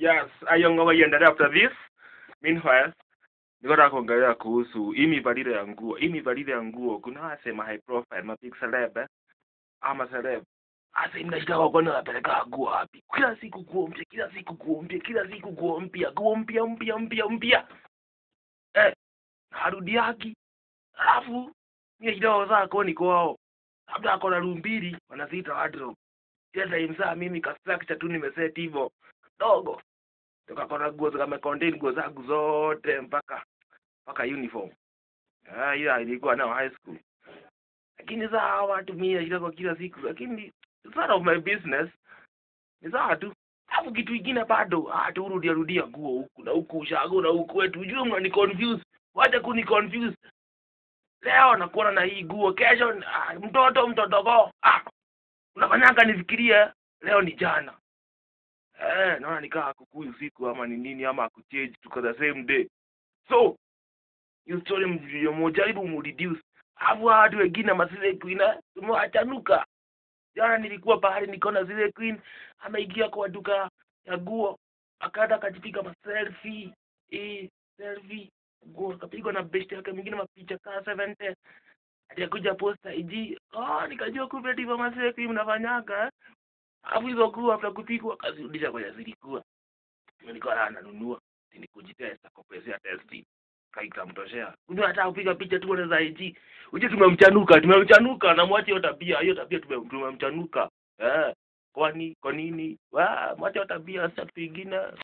Yes, ayongo iendelee after this. Meanwhile, nikotaka kuongelea kuhusu hii mivalile ya nguo. Hii mivalile ya nguo kuna wasema high profile, ma big celeb eh, ama celeb. Asa mnashitaka kwani wanapeleka nguo wapi? Kila siku nguo mpya, kila siku nguo mpya, kila siku nguo mpya, nguo mpya mpya mpya mpya. Eh, harudi haki. Alafu mimi kidogo zako ni kwao. Labda ako na room mbili wanaziita wardrobe. Ile time saa mimi ka structure tu nimeset hivyo dogo tukakona nguo zikamecontain nguo zangu zote mpaka mpaka uniform ah hiyo ilikuwa nao high school lakini saa hawa watu mia kidogo kila siku lakini it's none of my business ni sawa tu alafu kitu ingine bado ah tu rudia rudia nguo huku na huku ushago na huku wetu ujue mnani confuse wacha kuni confuse leo nakuona na hii nguo kesho ah, mtoto mtotogo ah unafanyanga nifikirie leo ni jana eh naona nikaa kukui usiku ama ni nini ama kuchange tuko the same day so hiyo story mjaribu mureduce alafu hawa watu wengine masile queen eh, tumewachanuka jana nilikuwa pahali nikaona zile queen ameingia kwa duka ya nguo akaenda akajipiga maselfie eh selfie nguo akapigwa na best yake mwingine mapicha kaa 70 atakuja posta iji oh nikajua kumbe ndivyo masile queen mnafanyaga eh alafu hizo nguo after kupigwa akazirudisha kwenye zilikuwa nilikuwa na nanunua ni kujitesta kwa pesa ya testi kaikamtoshea kumbe hata kupiga picha tu za IG uje tumemchanuka tumemchanuka na mwache hiyo tabia hiyo tabia tume- tumemchanuka eh kwani kwa nini wa mwache hiyo tabia sasa kitu ingine